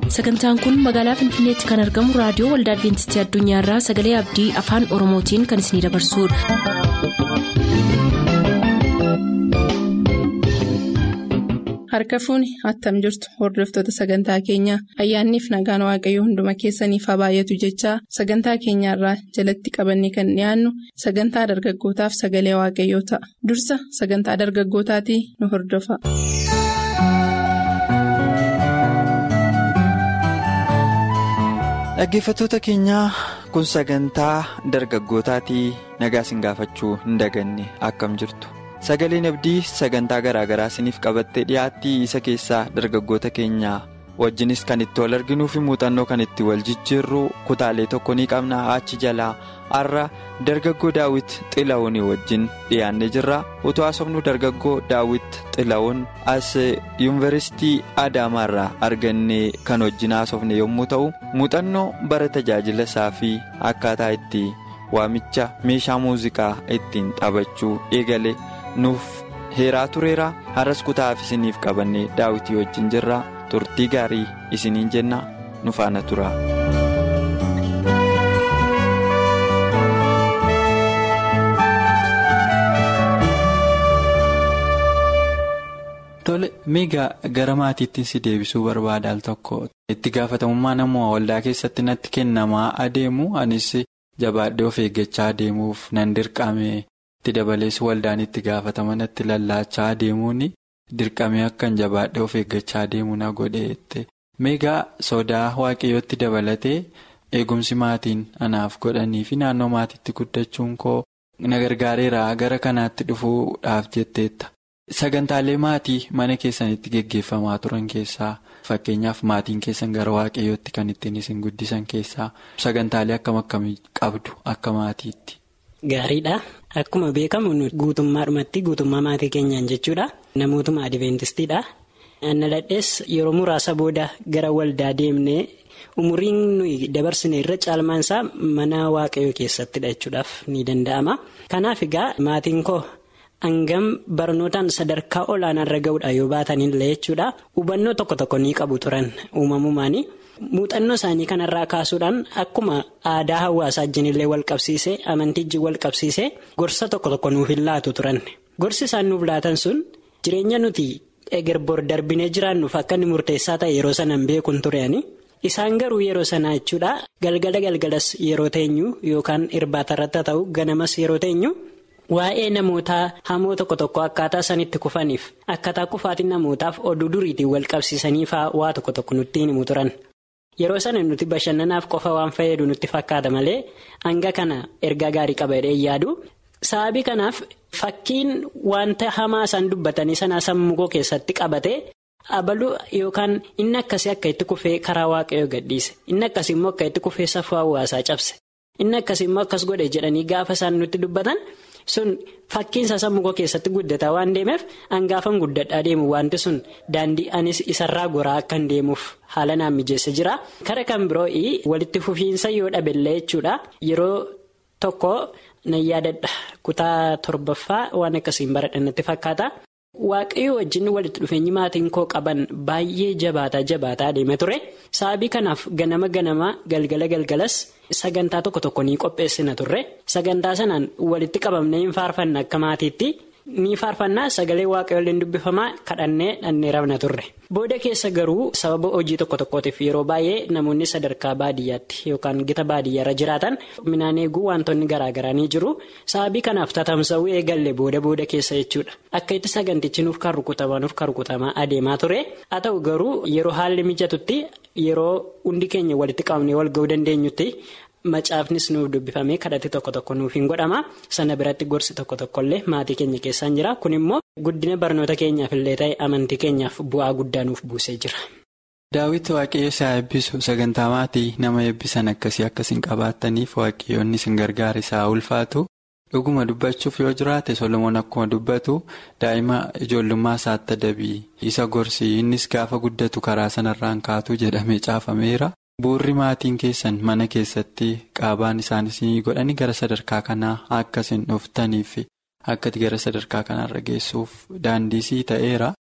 sagantaan kun magaalaa finfinneetti kan argamu raadiyoo waldaa adventistii addunyaarraa sagalee abdii afaan oromootiin kan isinidabarsudha. harka fuuni attam jirtu hordoftoota sagantaa keenyaa ayyaanniif nagaan waaqayyoo hunduma keessaniif haa baay'atu jechaa sagantaa keenyaarraa jalatti qabanne kan dhiyaannu sagantaa dargaggootaaf sagalee waaqayyoo ta'a dursa sagantaa dargaggootaatii nu hordofa. dhaggeeffattoota keenyaa kun sagantaa dargaggootaatii nagaa isin gaafachuu hin daganne akkam jirtu sagaleen abdii sagantaa garaagaraa isiniif qabattee dhiyaattii isa keessaa dargaggoota keenyaa wajjinis kan itti wal arginuu fi muuxannoo kan itti wal jijjiirru kutaalee tokko ni qabna achi jalaa har'a dargaggoo daawit xila'uunii wajjin dhiyaannee jirra utuu haasofnu dargaggoo daawit xila'uun as yuunivarsiitii adaamaarraa argannee kan wajjin haasofne yommuu ta'u muuxannoo bara tajaajila isaa fi akkaataa itti waamicha meeshaa muuziqaa ittiin taphachuu eegale nuuf heeraa tureera har'as kutaaf isiniif qabannee daawitii wajjin jirra turtii gaarii isiniin jenna nu faana tura. Tole miigaa gara maatiittiin si deebisuu barbaada al tokko itti gaafatamummaa namoota waldaa keessatti natti kennamaa adeemu anis jabaadhee of eeggachaa adeemuuf nan dirqame itti dabalees waldaan itti gaafatama natti lallaachaa adeemuun dirqamee akkan jabaadhee of eeggachaa adeemu na godheette miigaa sodaa waaqayyootti dabalatee eegumsi maatiin anaaf godhanii fi naannoo maatiitti guddachuun koo na gargaareera gara kanaatti dhufuudhaaf jetteetta. Sagantaalee maatii mana keessanitti geggeeffamaa turan keessaa fakkeenyaaf maatiin keessan gara waaqayyootti kan ittiin isin guddisan keessaa sagantaalee akkam akkamii qabdu akka maatiitti. Gaariidha. Akkuma beekamu guutummaadhumatti guutummaa maatii keenyaan jechuudha. Namootuma adiventistiidha. Anna dadhees yeroo muraasa booda gara waldaa deemnee umuriin nuyi dabarsine irra caalmaan isaa mana waaqayyoo keessattidha jechuudhaaf ni danda'ama. Kanaaf egaa maatiin koo. Hangam barnootaan sadarkaa olaanaarra ga'uudha yoo baatanillee jechuudha. Hubannoo tokko tokko ni qabu turan uumamumaani. Muuxannoo isaanii kanarraa kaasuudhaan akkuma aadaa hawaasaa wajjinillee wal qabsiisee amantii wajjin wal qabsiisee gorsa tokko tokko nuuf hin laatu turan. Gorsi isaan nuuf laatan sun jireenya nuti egerboor darbinee jiraannuuf akka inni murteessaa ta'e yeroo sanaan beekuun tureani. Isaan garuu yeroo sanaa jechuudha galgala galgalas yeroo teenyu yookaan irbaatarratti ta'u ganamas yeroo teenyu. Waa'ee namoota hamoo tokko tokko akkaataa sanitti kufaniif akkaataa kufaatiin namootaaf oduu duriitiin wal qabsiisaniifaa waa tokko tokko nutti himu turan. Yeroo sana nuti bashannanaaf qofa waan fayyadu nutti fakkaata malee hanga kana ergaa gaarii qaba jedhee yaadu. Sababii kanaaf fakkiin wanta hamaa isaan dubbatanii sanaa sammuu koo keessatti qabate abaluu yookaan inni akkasii akka itti kufee karaa waaqayyoo gadhiise inni akkasii immoo akka itti kufee safuu hawaasaa cabse inni akkasii immoo akkas godhe jedhanii gaafa isaan nutti dubbatan. sun fakkiinsa sammuu koo keessatti guddataa waan deemeef hangaafan guddadhaa deemu wanti sun daandii anis isarraa goraa akkan deemuuf haala naan mijeesse jira. Kara kan biroo walitti fufiinsa yoo dhabellee jechuudha yeroo tokko nan yaadadha kutaa torbaffaa waan akkasiin baradha natti fakkaata. Waaqayyoo wajjin walitti dhufeenyi maatiin koo qaban baay'ee jabaataa jabaataa deeme ture sababii kanaaf ganama ganama galgala galgalas sagantaa tokko tokko ni qopheessina turre sagantaa sanaan walitti qabamnee hin faarfanna akka maatiitti ni faarfannaa sagalee waaqayyoon dubbifamaa kadhannee dhannee rabna turre. Booda keessa garuu sababa hojii tokko tokkootiif yeroo baay'ee namoonni sadarkaa baadiyyaatti yookaan gita baadiyyaarra jiraatan midhaan eeguu wantoonni garaagaraa ni jiru sababii kanaaf tatamsa'uu eegalle booda booda keessa jechuudha akka itti sagantichi nuuf kan rukutamaa nuuf kan rukutamaa adeemaa ture haa ta'u garuu yeroo haalli mijatutti yeroo hundi keenya walitti qabnee wal ga'uu dandeenyutti. Macaafnis nuuf dubbifamee kadhatti tokko tokko nuuf hin godhama sana biratti gorsi tokko tokkollee maatii keenya keessaan jira kun immoo guddina barnoota keenyaaf illee ta'e amantii keenyaaf bu'aa guddaa nuuf buusee jira. Daawwitti waaqayyo isaa eebbisu sagantaa maatii nama eebbisan akkasii akkasiin qabaattaniif waaqayyoonni isin gargaara isaa ulfaatu dhuguma dubbachuuf yoo jiraate solomoon akkuma dubbatu daa'ima ijoollummaa isaatti adabii isa gorsi innis gaafa guddatu karaa sanarraan kaatu jedhamee caafameera. Buurri maatiin keessan mana keessatti qaabaan isaanis godhanii gara sadarkaa kanaa akka isin dhuftaniif akkati gara sadarkaa kanaarra geessuuf daandiisii ta'eera.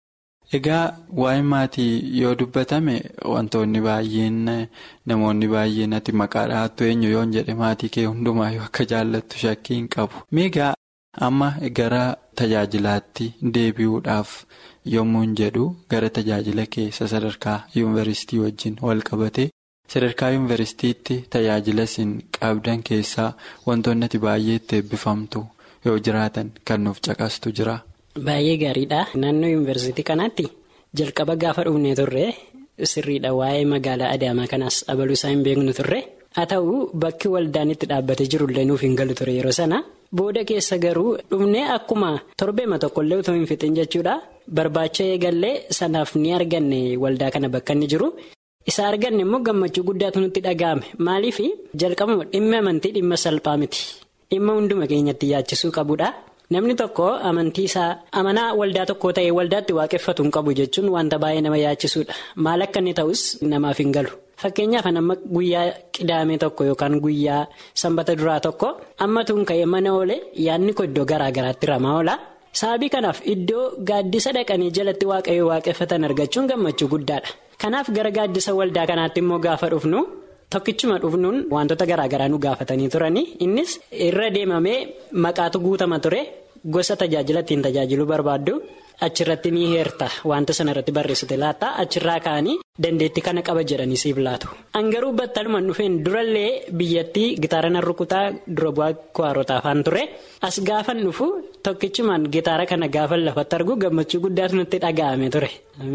Egaa waa'ee maatii yoo dubbatame wantoonni baay'een namoonni baay'een ati maqaa dhahattu eenyu yoon jedhe maatii kee hundumaayyuu akka jaallattu shakkii hin qabu. Meegaa amma gara tajaajilaatti deebi'uudhaaf yommuu jedhu gara tajaajila keessa sadarkaa yuunivarsiitii wajjin wal qabate sadarkaa yuunivarsiitiitti tajaajila isin qabdan keessaa wantoonni ati baay'ee itti eebbifamtu yoo jiraatan kan nuuf caqastu jira. Baay'ee gaariidha. Naannoo yuunivarsiitii kanaatti jalqaba gaafa dhufnee turre sirriidha waa'ee magaalaa Adaamaa kanaas abaluu isaa hin beeknu turre. Haa ta'u bakki waldaan itti dhaabbatee jirullee nuuf hin galu ture yeroo sana. Booda keessa garuu dhufnee akkuma torbeema tokkollee utoo hin fixin jechuudha. Barbaacha eegallee sanaaf ni arganne waldaa kana bakka inni jiru. Isa arganne immoo gammachuu guddaatu nutti dhaga'ame. Maaliif jalqabuma dhimma amantii dhimma salphaa miti. Dhimma hunduma keenyatti yaachisuu qabudha. Namni tokko amantii isaa amanaa waldaa tokkoo ta'ee waldaatti waaqeffatu hin qabu jechuun wanta baay'ee nama yaachisuudha. Maal akka inni ta'us namaaf hin galu. Fakkeenyaaf amma guyyaa qidaamee tokko yookaan guyyaa sanbata duraa tokko amma tun ka'ee mana oole yaadni koo iddoo garaa garaatti ramaa oola. Sababii kanaaf iddoo gaaddisa dhaqanii jalatti waaqayyoo waaqeffatan argachuun gammachuu guddaadha. Kanaaf gara gaaddisa waldaa kanaatti immoo gaafa dhufnu. Tokkichuma dhufnuun wantoota garaa garaa nu gaafatanii turanii innis irra deemamee maqaatu guutama ture gosa tajaajila ittiin tajaajiluu barbaaddu achirratti ni heerta wanta sanarratti barreessite laata achirraa ka'anii dandeettii kana qaba jedhanii siif laatu. Angaruu battalumaan dhufeen durallee biyyattii gitaara nan rukutaa dura bu'aa kuwaarotaa afaan ture as gaafan dhufu tokkichumaan gitaara kana gaafan lafatti argu gammachuu guddaatu nutti dhaga'ame ture.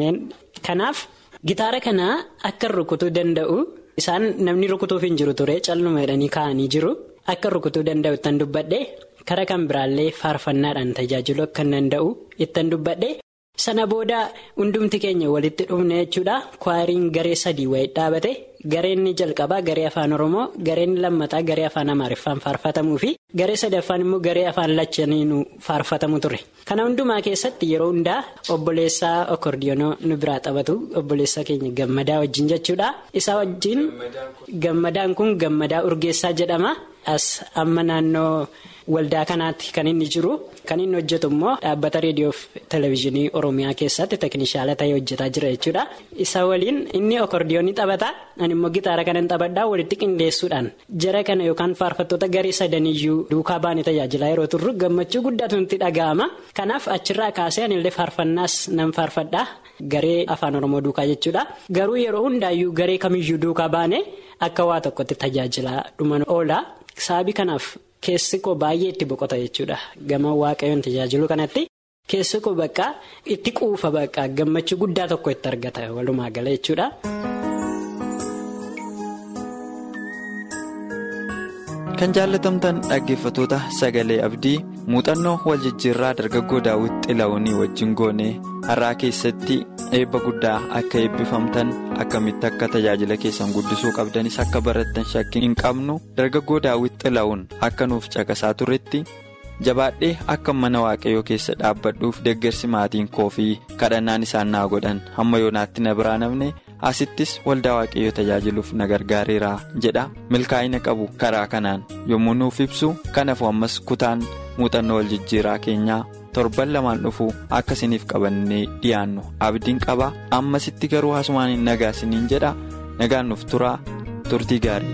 Kanaaf gitaara kana akka rukutuu danda'u. Isaan namni rukutuuf hin jiru ture calluma jedhanii kaa'anii jiru akka rukutuu danda'u ittiin dubbadhe kara kan biraallee faarfannaadhaan tajaajiluu akka danda'u ittiin dubbadhe sana booda hundumti keenya walitti dhufne jechuudha kwaariin garee sadii wayii dhaabate gareen jalqabaa garee afaan oromoo gareen lammataa garee afaan amaariffaan faarfatamuu fi garee sadaffaan immoo garee afaan lachaniinu faarfatamu ture kana hundumaa keessatti yeroo hundaa obboleessaa okordiyoonoo nu biraa taphatu obboleessaa keenya gammadaa wajjin jechuudha isaa wajjin gammadaan kun gammadaa urgeessaa jedhama as amma naannoo waldaa kanaatti kan inni jiru kan inni hojjetu immoo dhaabbata reediyoo fi televezyiinii oromiyaa keessatti tekinishaala ta'ee hojjetaa jira jechuudha isa waliin inni okordiyoonii taphata ani immoo gitaara kanan taphadhaa walitti qindeessuudhaan jara kana yookaan faarfattoota garee sadaniyyuu duukaa baanii tajaajilaa yeroo turru gammachuu guddaatu nutti dhaga'ama kanaaf achirraa kaasee anillee faarfannaas nan faarfadhaa garee afaan oromoo duukaa jechuudha garuu yeroo hundaayyuu garee kamiyyuu duukaa baane akka waa tokkotti tajaajilaa dhuman oola sababii kanaaf. Keessi koo baay'ee itti boqota jechuudha gama waaqayyoon tajaajilu kanatti keessi koo bakka itti quufa bakka gammachuu guddaa tokko itti argata walumaa gala jechuudha. Kan jaallatamtan dhaggeeffatoota sagalee abdii muuxannoo wal jijjiirraa dargaggoo daawwit xila'uunii wajjin goonee har'aa keessatti eebba guddaa akka eebbifamtan akkamitti akka tajaajila keessan guddisuu qabdanis akka barattan shakkii hin qabnu dargaggoo daawwit xila'uun akka nuuf caqasaa turetti jabaadhee akka mana waaqayyoo keessa dhaabbadhuuf deeggarsi maatiin koo fi kadhannaan isaan naa godhan hamma yoonaatti na biraa namne asittis waldaa waaqayyoo tajaajiluuf na gargaareera jedha milkaa'ina qabu karaa kanaan yommuu nuuf ibsu kanaaf ammas kutaan muuxannoo wal jijjiiraa keenyaa. torban lamaan dhufu akka isiniif qabannee dhiyaannu abdiin qaba ammasitti garuu hasumaan hin nagaa isiniin jedha nagaan nuuf turaa turtii gaarii.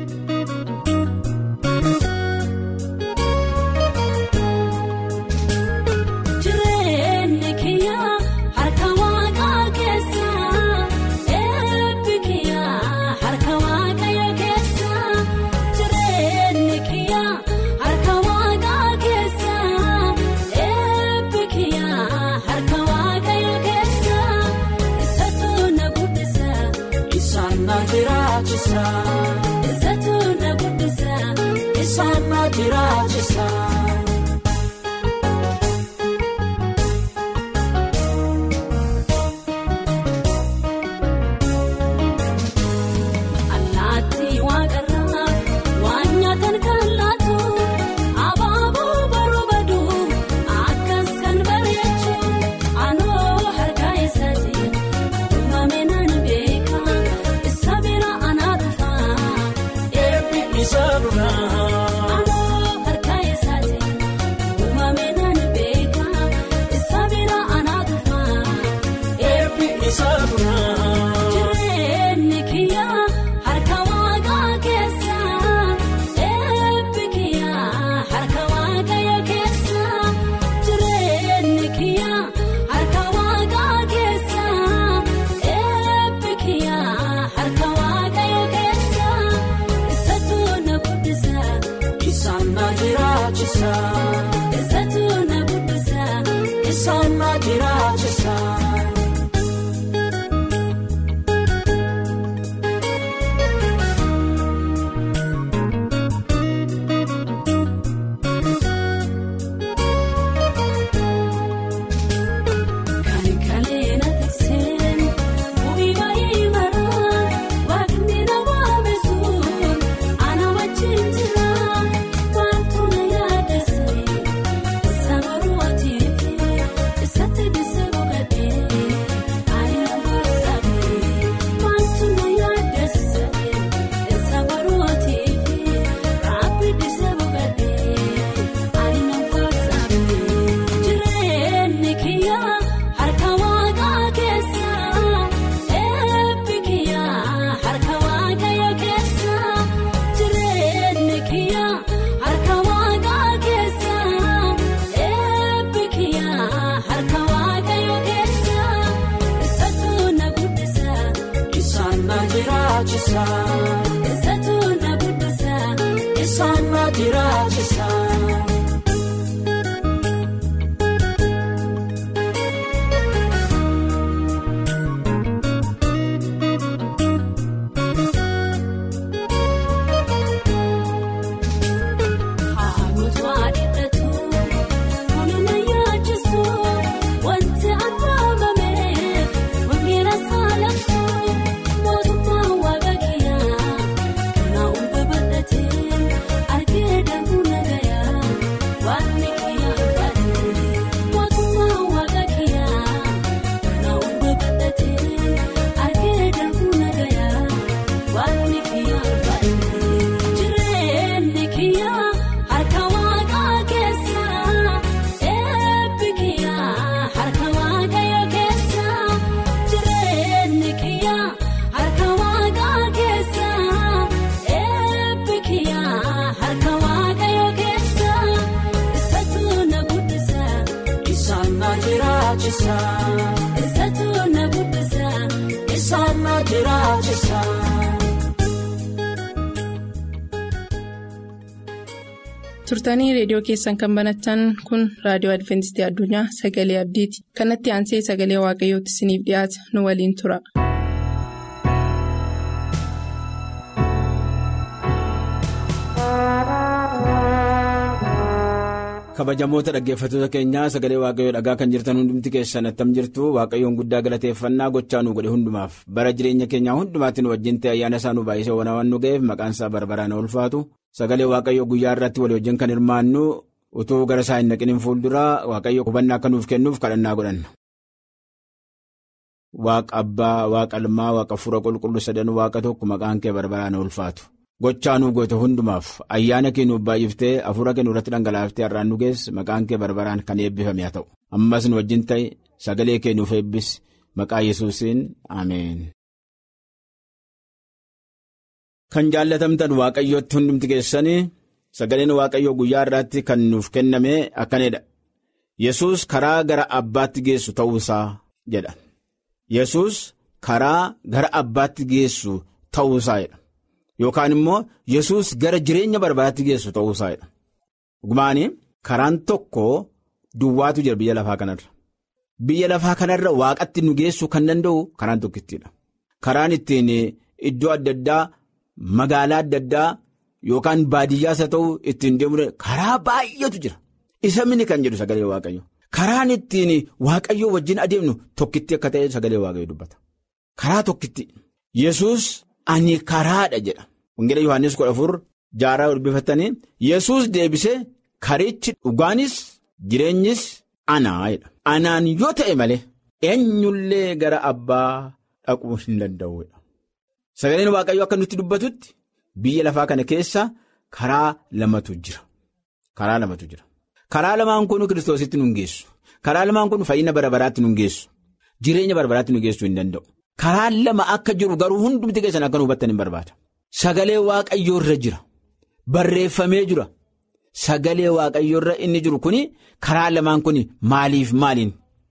Anoo harka isaati. jiraachisa. Eessattuu na guddisa. Isaan na jiraachisa. turtanii reediyoo keessan kan banatan kun raadiyoo adventistii addunyaa sagalee abdiiti kanatti aansee sagalee waaqayyootti isiniif dhiyaata nu waliin tura. kabajamoota dhaggeeffattoota keenyaa sagalee waaqayyoo dhagaa kan jirtan hundumti keessan attam jirtu waaqayyoon guddaa galateeffannaa gochaa nu godhe hundumaaf bara jireenya keenyaa hundumaatti nu wajjin ta'e ayyaana isaa nu baay'isee waan nu ga'eef maqaan isaa barbaraan ulfaatu sagalee waaqayyoo guyyaa irratti walii wajjin kan hirmaannu utuu gara isaa hin naqiniin fuulduraa waaqayyo hubannaa akka nuuf kennuuf kadhannaa godhanna. waaqa abbaa waaqa ilmaa waaqa fuura qulqulluu sadan waaqa tokko maqaan kee barbaraan ulfaatu. Gochaa nu goote hundumaaf ayyaana kee nuuf baay'iftee hafuura kee irratti dhangalaaftee har'aan nu geesse maqaan kee barbaraan kan eebbifame haa ta'u ammas nu wajjin ta'e sagalee kee nuuf eebbis maqaa yesuusiin ameen. Kan jaallatamtan waaqayyootti hundumti keessanii sagaleen waaqayyoo guyyaa irraatti kan nuuf kenname akkanidha. Yesuus karaa gara abbaatti geessu ta'uusaa jedha. Yesuus karaa gara abbaatti geessu ta'uusaadha. Yookaan immoo Yesuus gara jireenya barbaadaatti geessu ta'uusaadha. Dhugumaan karaan tokko duwwaatu jira biyya lafaa kanarra. Biyya lafaa kanarra waaqatti nu geessuu kan danda'u karaan tokkittiidha. Karaan ittiin iddoo adda addaa magaalaa adda addaa yookaan baadiyyaas haa ta'u ittiin deemuu karaa baay'eetu jira. Isa mini kan jedhu sagalee waaqayyo. Karaan ittiin waaqayyoo wajjin adeemnu tokkitti akka ta'e sagalee waaqayyo dubbata. Karaa tokkitti. Yesuus. Ani karaadha jedha. Wangeela Yohaannis kudha afur jaaraa dubbifattanii Yesuus deebisee karichi dhugaanis jireenyis anaa jedha. Anaan yoo ta'e malee eenyullee gara abbaa dhaquu hin danda'udha. Sagaleen Waaqayyoo akka nutti dubbatutti biyya lafaa kana keessa karaa lamatu jira. Karaa lamatu jira. Karaa lamaan kun kiristoositti nu geessu. Karaa lamaan kun fayyina bara baraatti nu geessu. Jireenya bara baraatti nu geessuu hin danda'u. Karaa lama akka jiru garuu hundumti keessan akka nu hubattan hin barbaada. Sagalee waaqayyoo irra jira. Barreeffamee jira. Sagalee waaqayyoo irra inni jiru kuni karaa lamaan kuni maaliif maaliin?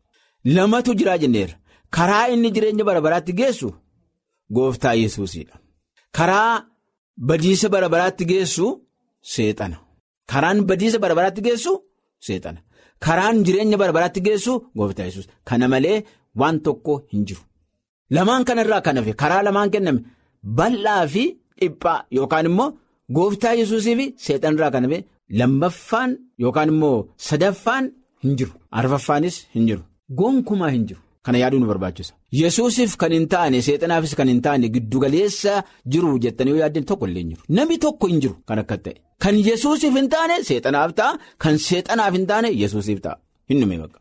Lamatu jiraa jenneera. Karaa inni jireenya bara baraatti geessu gooftaa yesuusidha. Karaa badiisa bara baraatti geessu seexana. Karaan badiisa bara baraatti geessu seexana. Karaan jireenya bara baraatti geessu gooftaa yesuus. Kana malee waan tokko hin jiru. Lamaan kanarraa kan hafe karaa lamaan kenname bal'aa fi dhiphaa yookaan immoo gooftaa yesuusii fi seexanirraa kan hafe lammaffaan yookaan immoo sadaffaan hin jiru. Arfaffaanis hin jiru. Gonkumaa hin jiru. Kana yaaduu nu barbaachisa. Yesuusiif kan hin taane seexanaafis kan hin taane giddugaleessa jiru jettanii yoo yaaddan tokko illee hin jiru. Namni tokko hin jiru kan akka ta'e. Kan yesuusiif hin taane seexanaaf ta'a. Kan seexanaaf hin taane yesuusiif ta'a. Hin dhume bakka.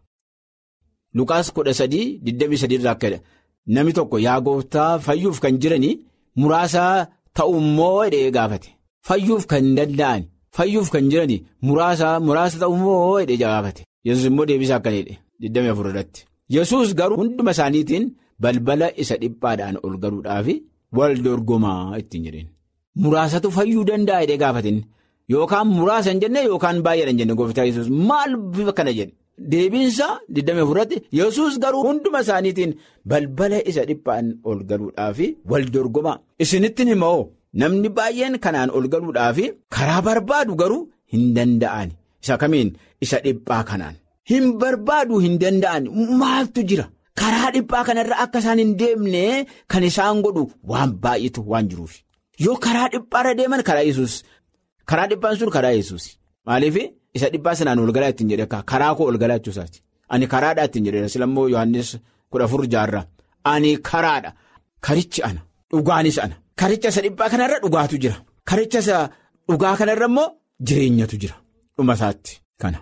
Lukaas kudha sadii digdamii sadii irraa akka Namni tokko yaa gooftaa fayyuuf kan jiranii muraasa ta'ummoo hidhee gaafate. Fayyuuf kan danda'an fayyuuf kan jiranii muraasa muraasa ta'ummoo hidhee gaafate. Yesuus immoo deebisaa akkana jedhe 24 irratti. Yesuus garuu hunduma isaaniitiin balbala isa dhiphaadhaan ol galuudhaaf wal dorgomaa ittiin jedheen. Muraasatu fayyuu danda'a hidhee gaafatin yookaan muraasa hin jenne yookaan baay'eedha hin jenne gooftaa Yesuus maal bifa kana jedhe deebiinsa 24tti yesus garuu hunduma isaaniitiin balbala isa dhiphaan ol galuudhaaf wal dorgomaa isinittiin himoo namni baay'een kanaan ol galuudhaaf karaa barbaadu garuu hin danda'an isa kamiin isa dhiphaa kanaan hin barbaadu hin danda'an maaltu jira karaa dhiphaa kanarra akka isaan hin deemne kan isaan godhu waan baay'eetu waan jiruuf yoo karaa dhiphaarra deeman karaa yesus karaa dhiphaan sun karaa yesus maaliif. isa dhiphaa sanaan ol galaa ittiin jedhe karaa koo ol galaa jechuusaati ani karaadhaa ittiin jedhe silammoo yohannis kudha afur jaarraa ani karaadha karichi ana dhugaanis ana karicha isa dhiphaa kanarra dhugaatu jira karicha isa dhugaa kanarra immoo jireenyatu jira dhuma isaatti kana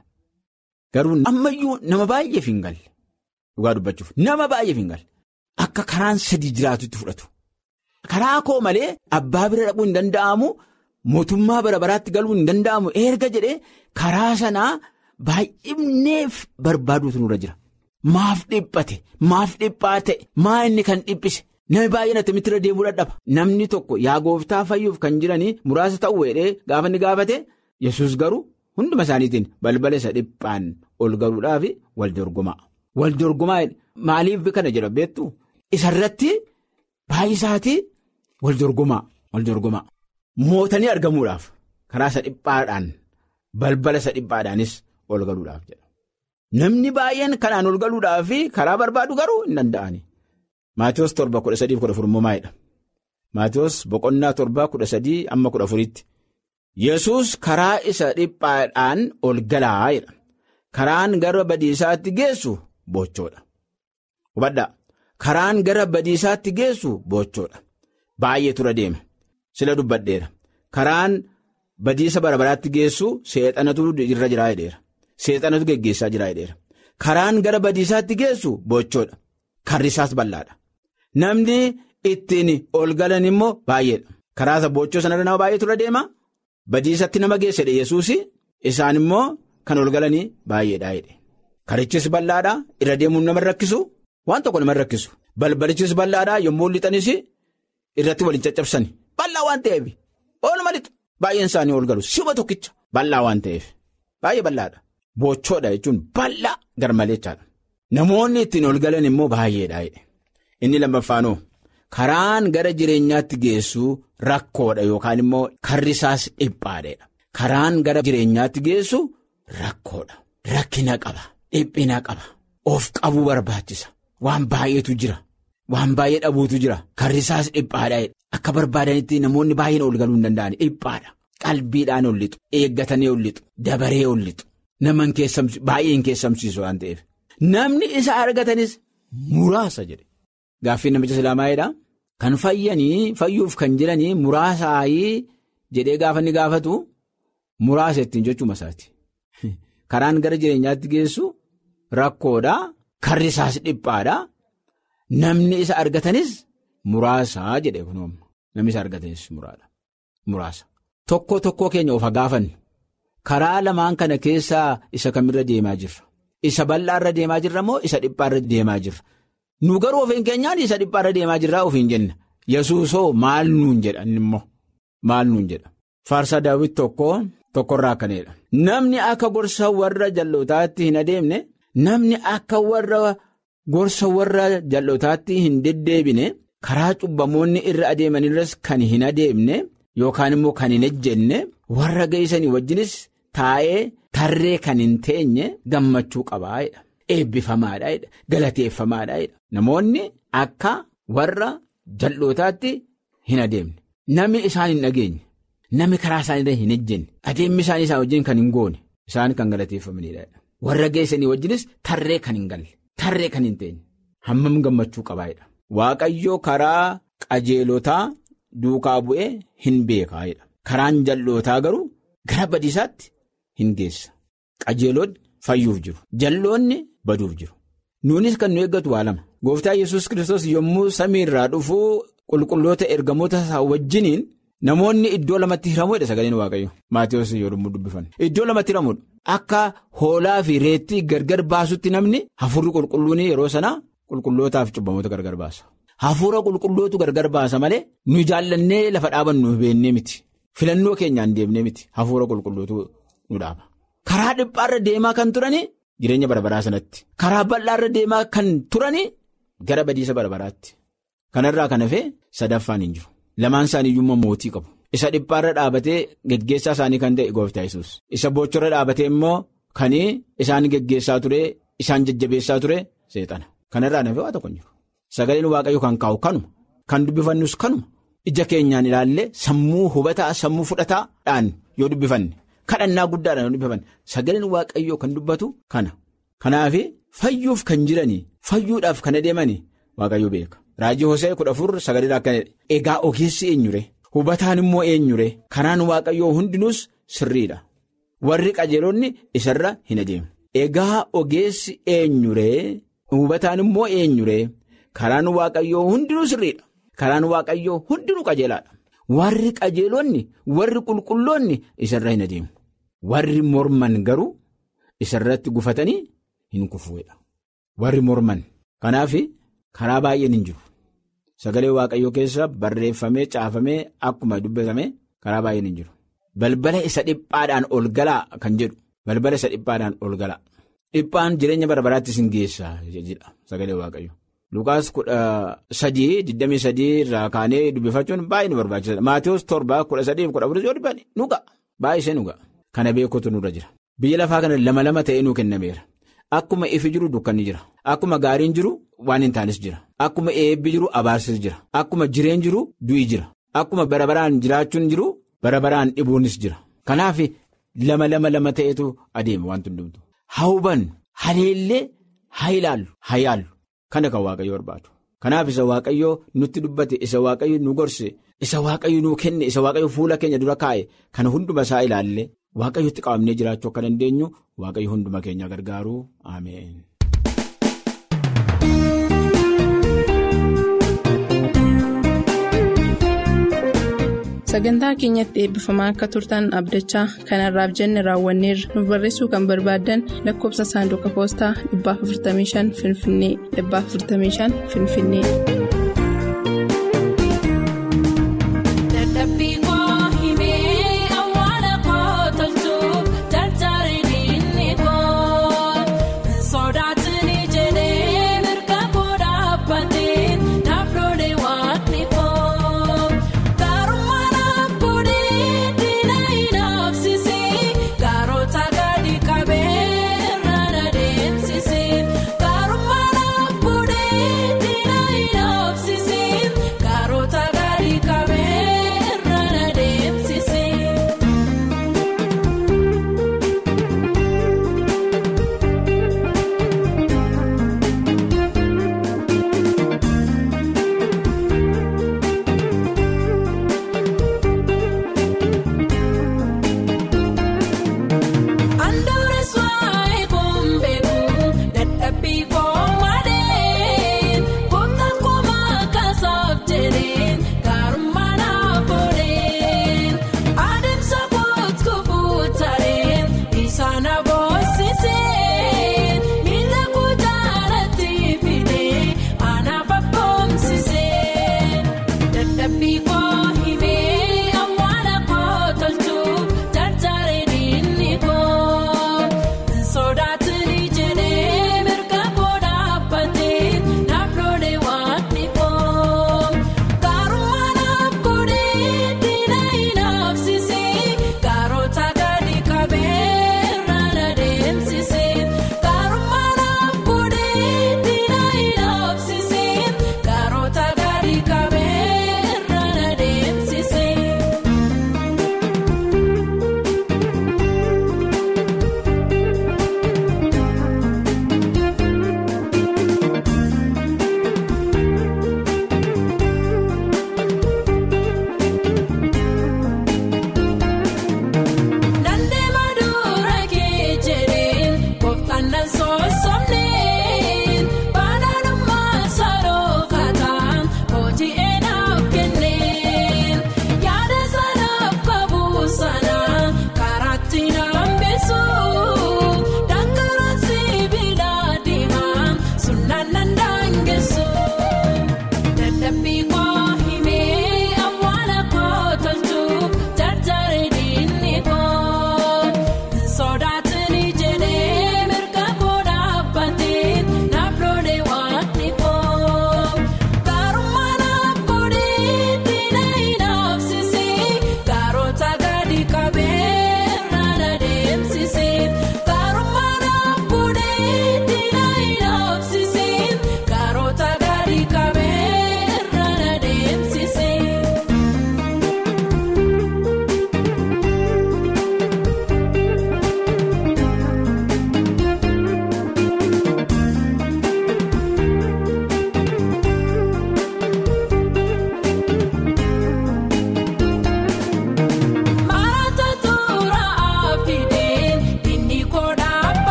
garuu ammayyuu nama baay'eef hin galle dhugaa dubbachuuf nama baay'eef hin galle akka karaan sadii jiraatutti fudhatu karaa koo malee abbaa bira dhaquu hin danda'amu. Mootummaa bara baraatti galuu hin danda'amu erga jedhee karaa sanaa baay'ifneef barbaaduutu nurra jira. Maaf dhiphate maaf dhiphaa ta'e maa inni kan dhiphise namni baay'een attamitti irra deemuu dadhaba. Namni tokko yaa gooftaa fayyuuf kan jiranii muraasa ta'uu jedhee gaafa inni gaafate yesus garuu hunduma isaaniitiin balbala isa dhiphaan ol galuudhaaf wal dorgomaa. Wal dorgomaa maaliif kana jedha beektu isarratti baay'isaatii wal dorgomaa wal dorgomaa. Mootanii argamuudhaaf karaa isa dhiphaadhaan balbala isa dhiphaadhaanis ol galuudhaaf jedha. Namni baay'een kanaan ol galuudhaaf karaa barbaadu garuu hin danda'ani. Maatiyus torba kudha sadii kudha afur immoo maalidha? Maatiyus boqonnaa torba kudha sadii amma kudha afuritti. Yesus karaa isa dhiphaadhaan ol galaa jedha. Karaan gara badiisaatti geessu bochoodha. Hubadhaa karaan gara badiisaatti geessu bochoodha. Baay'ee tura deema. Sila dubbadheera karaan badiisa bara baraatti geessu seexanatu irra jiraa jedheera seexanatu geggeessaa jiraa jedheera karaan gara badiisaatti geessu bochoodha karri isaas bal'aadha namni ittiin ol galan immoo baay'eedha karaa bochoo sanarra nama baay'ee tura deema badiisatti nama geessedha yesuus isaan immoo kan ol galanii baay'eedha jedhe karichis bal'aadha irra deemuun nama rakkisu waan tokko nama rakkisu balbalichis bal'aadha yommuu lixanis irratti waliin caccabsani. Bal'aa waan ta'eef ooluma lixu baay'een isaanii ol galu shuma tokkicha bal'aa waan ta'eef baay'ee bal'aadha bochoodha jechuun bal'aa garmalechaadha namoonni ittiin ol galan immoo baay'eedha inni lammaffaanoo karaan gara jireenyaatti geessu rakkoodha yookaan immoo karri isaas dhiphaadha karaan gara jireenyaatti geessu rakkoodha rakkina qaba dhiphina qaba of qabuu barbaachisa waan baay'eetu jira. Waan baay'ee dhabuutu jira karri isaas dhiphaadha akka barbaadanitti namoonni baay'een ol galuu hin danda'an dhiphaadha qalbiidhaan ol lixu eeggatanii ol lixu dabaree ol lixu nama baay'ee hin keessamsiisu waan ta'eef namni isa argatanis muraasa jedhe gaaffiin namicha islaamaayidha kan fayyanii fayyuuf kan jiranii muraasaayii jedhee gaafa inni gaafatu muraasa ittiin jechuuma isaati karaan gara jireenyaatti geessu rakkoodha karri isaas dhiphaadha. Namni isa argatanis muraasaa jedhee kunuun namni isa argatanis muraasa. Tokko tokkoo keenya of gaafannu karaa lamaan kana keessaa isa kamirra deemaa jirra. Isa bal'aarra deemaa jirra moo isa dhiphaarra deemaa jirra? Nu garuu ofiin keenyaan isa dhiphaarra deemaa jirraa ofiin jenna. Yesuusoo maal nuun jedha immoo maal nuun jedha. Faarsaa daawwiti tokko tokkorraa akkanidha. Namni akka gorsa warra jal'ootaatti hin adeemne namni akka warra. Gorsa warra jal'ootaatti hin deddeebine karaa cubbamoonni irra adeemanirras kan hin adeemne yookaan immoo kan hin ejjenne warra geessanii wajjinis taa'ee tarree kan hin teenye gammachuu qabaadha. Eebbifamaadha. Galateeffamaadha. Namoonni akka warra jal'ootaatti hin adeemne namni isaan hin dhageenye namni karaa isaanii hin ejjenne adeemmi isaanii isaan wajjin kan hin goone isaan kan galateeffamanidha. Warra geessanii wajjinis tarree kan hin galle. Tarree kan hin teenye hammam gammachuu qabaayidha. Waaqayyo karaa qajeelotaa duukaa bu'ee hin beekaayidha. Karaan jal'ootaa garuu gara badiisaatti hin geessa. Qajeelonni fayyuuf jiru. Jal'oonni baduuf jiru. Nuunis kan nu eeggatu waa lama. Gooftaa Yesuus Kiristoos yommuu samii irraa dhufuu qulqulloota ergamoota isaa wajjiniin namoonni iddoo lamatti hiramuudha sagaleen waaqayyo. Maatiyoos yommuu dubbifan. Iddoo lamatti hiramuudha. Akka hoolaa fi reettii gargar baasutti namni hafuurri qulqulluun yeroo sanaa qulqullootaaf cubbamoota gargar baasa. Hafuura qulqullootu gargar baasa malee nu jaallannee lafa dhaabannu beennee miti. Filannoo keenyaan deemnee miti hafuura qulqullootu nu dhaaba. Karaa dhiphaarra deemaa kan turani jireenya barbaraa sanatti karaa bal'aarra deemaa kan turanii gara badiisa barbaraatti kanarraa kan hafee sadaffaan hin jiru lamaan isaanii iyyuu mootii qabu isa dhiphaarra dhaabatee geggeessaa isaanii kan ta'e gooftaa yesus isa boochorra dhaabatee immoo kan isaan geggeessaa ture isaan jajjabeessaa ture seexana kanarraa hafee waa tokko hin jiru sagaleen waaqayyo kan kaa'u kanuma kan dubbifannus kanuma ija keenyaan ilaallee sammuu hubataa sammuu fudhataadhaan yoo dubbifanne. kadhannaa guddaadhaan yoo dubbifanne sagaleen waaqayyoo kan dubbatu kana kanaaf fayyuuf kan jiranii fayyuudhaaf kan adeemanii waaqayyoo beeka raajii hosee kudha afur sagalee akkana egaa ogeessi eenyure hubataan immoo eenyure karaan waaqayyoo hundinuus sirriidha warri qajeelonni isarra hin adeemu egaa ogeessi eenyure hubataan immoo eenyure karaan waaqayyoo hundinuu sirriidha karaan waaqayyoo hundinuu qajeelaadha. warri qajeelonni warri qulqulloonni isarra hin adeemu warri morman garuu isarratti gufatanii hin kufuudha warri morman kanaaf karaa baay'een hin jiru sagalee waaqayyoo keessa barreeffamee caafamee akkuma dubbatame karaa baay'een hin jiru balbala isa dhiphaadhaan ol galaa kan jedhu balbala isa dhiphaadhaan ol galaa dhiphaan jireenya barbaraattis hin geessaa jedha sagalee waaqayyoo. Lukaas kudha sadii digdamii sadii irraa kaanee dubbifachuun baay'ee nu barbaachisaadha. Maatiyoos torba kudha sadii kudha afur yoo dubbanne nu ga'a. Baay'isee nu ga'a. Kana beekuutu nurra jira. Biyya lafaa kana lama lama ta'ee nuu kennameera. Akkuma ifi jiru dukkanni jira. Akkuma gaariin jiru waan hin taanes jira. Akkuma eebbi jiru abaarsis jira. Akkuma jireen jiru du'i jira. Akkuma bara baraan jiraachuun jiru bara baraan dhibuunis jira. Kanaaf lama lama lama ta'etu adeema wanti hundumtu. Haa hubannu haleellee haa ilaallu haa yaallu. Kana kan waaqayyo barbaadu. Kanaaf isa waaqayyoo nutti dubbate isa waaqayyo nu gorse isa waaqayyo nu kenne isa waaqayyo fuula keenya dura kaa'e kana hunduma isaa ilaalle waaqayyotti qabamnee jiraachuu akka dandeenyu waaqayyo hunduma keenya gargaaru ameen. sagantaa keenyatti eebbifamaa akka turtan abdachaa kanarraaf jenne raawwanneerra nu barreessuu kan barbaaddan lakkoobsa saanduqa poostaa 455 finfinnee 455 finfinnee.